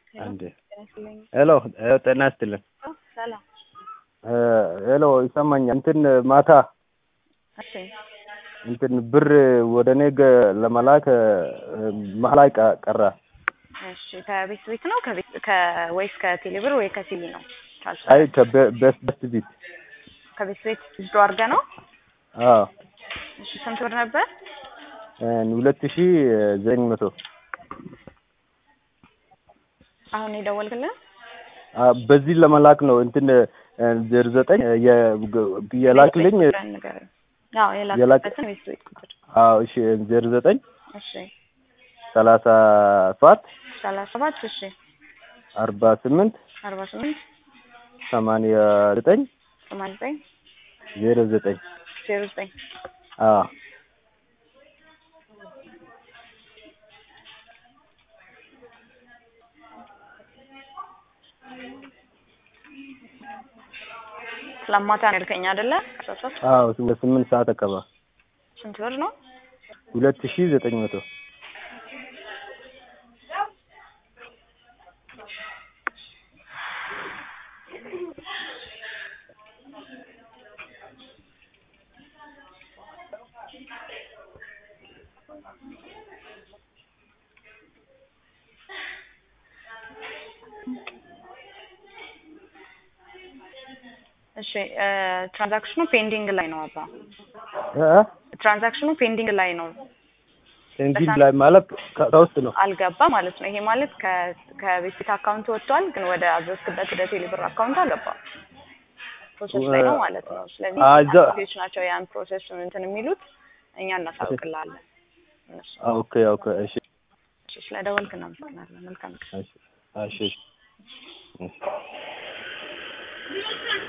አንዴ ሄሎ ጤና ይስጥልን። ሰላም። ሄሎ ይሰማኛል። እንትን ማታ እሺ እንትን ብር ወደ እኔ ገ- ለመላክ መሀል ላይ ቀ- ቀረ። እሺ ከቤት ቤት ነው ከቤት ከ- ወይስ ከቴሌብር ወይ ከሲሊ ነው? አይ ከቤስት ቤት ከቤት ቤት ዝዶ አድርገህ ነው? አዎ እሺ ስንት ብር ነበር? ሁለት ሺ ዘጠኝ መቶ አሁን የደወልክልን? በዚህ ለመላክ ነው። እንትን ዜሮ ዘጠኝ የላክልኝ ቁጥርህን ንገረኝ። አዎ የላክበትን ቤት ቤት ቁጥር። አዎ እሺ ዜሮ ዘጠኝ እሺ ሰላሳ ሰባት ሰላሳ ሰባት እሺ አርባ ስምንት አርባ ስምንት ሰማንያ ዘጠኝ ሰማንያ ዘጠኝ ዜሮ ዘጠኝ ዜሮ ዘጠኝ አዎ ስለማታ ነው ያልከኝ አይደለ? አስራ ሶስት አዎ ስምንት ሰዓት አካባቢ ስንት ብር ነው? ሁለት ሺ ዘጠኝ መቶ እሺ ትራንዛክሽኑ ፔንዲንግ ላይ ነው አባ። እ ትራንዛክሽኑ ፔንዲንግ ላይ ነው እንግዲህ ላይ ማለት ከውስጥ ነው። አልገባ ማለት ነው። ይሄ ማለት ከ- ከቤት ቤት አካውንት ወጥቷል፣ ግን ወደ አዘዝክበት ወደ ቴሌብር አካውንት አልገባም። ፕሮሰስ ላይ ነው ማለት ነው። ስለዚህ አ- እዛ- አክቲቪቲዎች ናቸው ያን ፕሮሰስ እንትን የሚሉት እኛ እናሳውቅልሃለን። እነሱ ኦኬ ኦኬ እሺ እሺ፣ ስለደወልክ እናመሰግናለን። መልካም ቀን። እሺ እሺ እሺ